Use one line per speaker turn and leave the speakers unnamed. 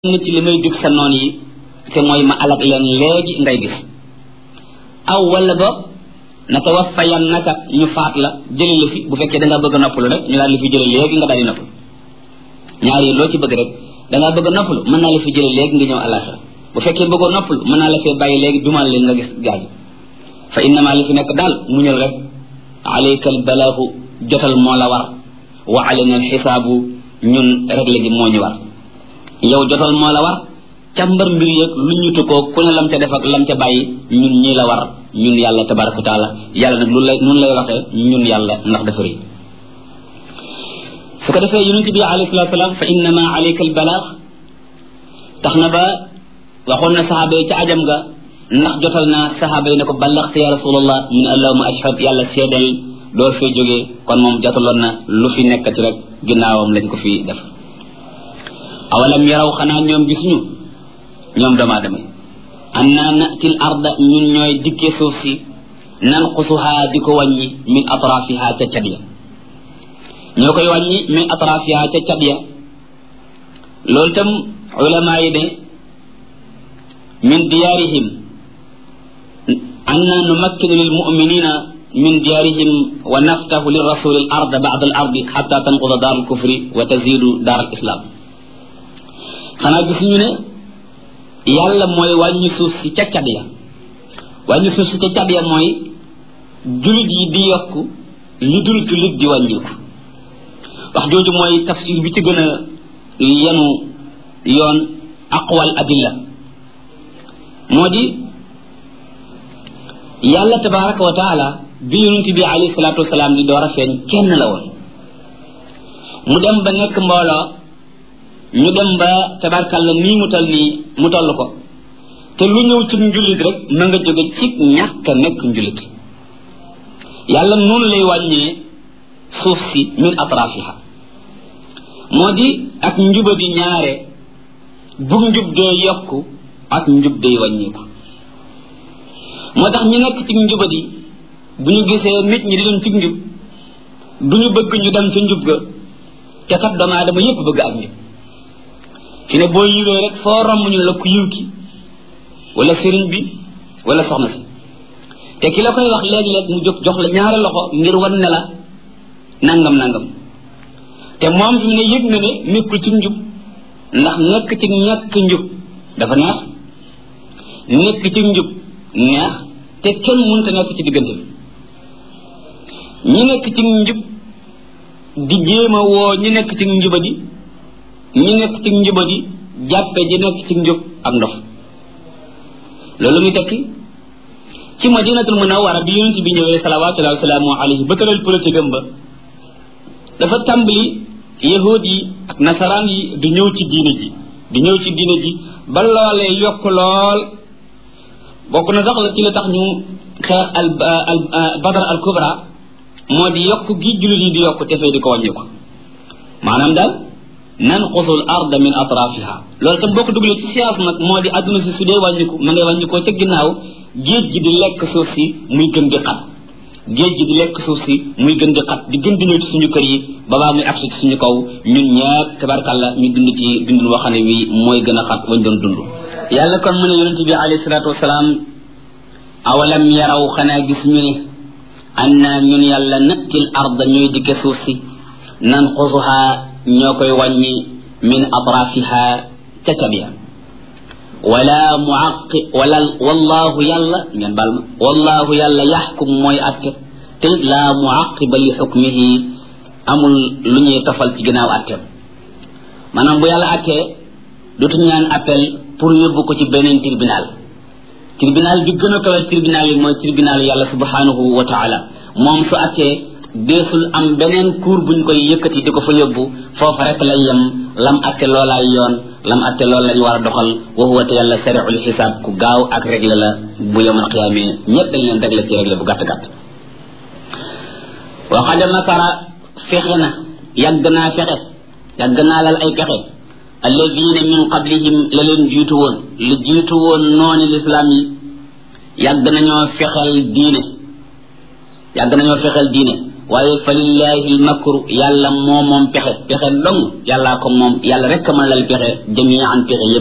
na ci li may dig sa noon yi te mooy ma alak leen léegi ngay gis aw wala ba natawaffayan naka ñu faat la jële la fi bu fekkee da nga bëgg a noppalu rek ñu daal la fi jële léegi nga daal di noppalu ñaar yi loo ci bëgg rek da ngaa bëgg a noppalu mën naa la fi jële léegi nga ñëw àllaaxira bu fekkee bëggoo noppalu mën naa la fee bàyyi léegi dumal leen nga gis gaañu fa innama li fi nekk daal muñal rek alayka al balaahu jotal moo la war wa alayna al xisaabu ñun réglé gi moo ñu war yow jotal moo la war càmbar mbir yëg lu ñu tukkoo ku ne lam ca def ak lam ca bàyyi ñun ñii la war ñun yàlla tabaraka wa taala yàlla nag lu lay nun lay waxee ñun yàlla ndax dafa rëy su ko defee yonent bi alayhi salatu salaam fa innama alayka al balaax tax na ba waxoon na saxaaba yi ca ajam ga ndax jotal na saxaaba yi ne ko ballaxte ya rasulallah mu ne allahuma ashhad yàlla seedal door fee jógee kon moom jotaloon na lu fi nekkati rek ginnaawam lañ ko fi def awalam yaraw xanaa ñoom gisuñu ñoom doomu aadama yi anna natil arda ñun ñooy dikkee suuf si nanqusuha di ko wàññi min atrafiha ca cat ya ñoo koy wàññi min atrafiha ca cat ya loolu tam ulama yi ne min diyaarihim anna numakkinu lil muminina min diyaarihim wa naftahu li rasuli al arda ba'da al ardi xatta tanquda daar al kufri wa tazidu daar al islam xanaa gisuñu ne yàlla mooy wàññi suuf si ca cat ya wàññi suuf si ca cat ya mooy jullit yi di yokk li dul jullit di wàññiku wax jooju mooy tafsir bi ci gën a yenu yoon aqwal adilla moo di yàlla tabaraka wa taala bi yonent bi alayhi salaatu wasalaam di door a feeñ kenn la woon mu dem ba nekk mbooloo ñu dem ba tabarkalla nii mu toll nii mu toll ko te lu ñëw ci njullit rek ma nga jóge ci ñàkk a nekk njullit yàlla noonu lay wàññee suuf si min atrafiha moo di ak njuba di ñaare bu njub dee yokku ak njub day wàññeeku moo tax ñu nekk ci njubadi bu ñu gisee nit ñi di dem ci njub du ñu bëgg ñu dem ci njub ga te kat doomu aadama yépp bëgg ak njub fi ne boo yiwee rek foo romb ñu la ku yiw ki wala sëriñ bi wala soxna si te ki la koy wax léeg-léeg mu jóg jox la ñaari loxo ngir wan ne la nangam nangam te moom fi mu ne yëg na ne nekkul ci njub ndax nekk ci ñàkk njub dafa neex nekk ci njub neex te kenn mënta nekk ci diggante bi ñi nekk ci njub di jéem a woo ñi nekk ci njubadi ñi nekk ci njubadi jàppe ji nekk ci njub ak ndof loolu muy tekki ci madinatul munawwara bi yonent bi ñëwee salawatullahi wasalaamu alayhi ba tëral politique am ba dafa tàmbali yahud yi ak nasaraan yi di ñëw ci diine ji di ñëw ci diine ji ba loolee yokk lool bokk na sax la ci la tax ñu xeex al al badar al kubra moo di yokk gi jullit yi di yokk te fee di ko wàññi ko maanaam daal nanqusu l arda min atrafiha loolu tam boo ko dugalee ci science nag moo di adduna si su dee wàññiku ma ngay wàññikoo ca ginnaaw géej gi di lekk suuf si muy gën di xat géej gi di lekk suuf si muy gën di xat di gën di ñëw ci suñu kër yi babaa muy agsi ci suñu kaw ñun ñepp tabarkalla ñu dund ci dundul woo xam ne wi mooy gën a xat wañ doon dund yàlla kon mu ne yonent bi alayhi salaatu wasalaam awalam yaraw xanaa gis ñu ne anna ñun yàlla nattil arda ñooy dikke suuf si nanqusuha ñoo koy wàññi min atrafiha ca cabiya wala muaqi wala wallahu yàlla ngeen bal ma wallahu yàlla yaxkum mooy atte te laa muaqiba li xukmihi amul lu ñuy tofal ci ginnaaw atteem maanaam bu yàlla attee dootu ñaan appel pour yóbbu ko ci beneen tribunal tribunal bi gën a kawe tribunal yi mooy tribunal yàlla subhanahu wa taala moom su attee deesul am beneen cour buñ koy yëkkati di ko fa yóbbu foofa rek lay yem lam atte loolaay yoon lam atte loolu lañu war a doxal wa huwa te yàlla sariul xisaab ku gaaw ak réglé la bu yawmal qiyaamee ñëpp dañ leen réglé ci réglé bu gàtt gàtt wa qad makara fexe na yàgg naa fexe yàgg naa lal ay pexe alladina min qablihim la leen jiitu woon lu jiitu woon nooni lislaam yi yàgg nañoo fexel diine yàgg nañoo fexel diine waaye fa lillahi lmakru yàlla moo moom pexe pexe dong yàllaa ko moom yàlla rek mën lal pexe jamian pexe yépp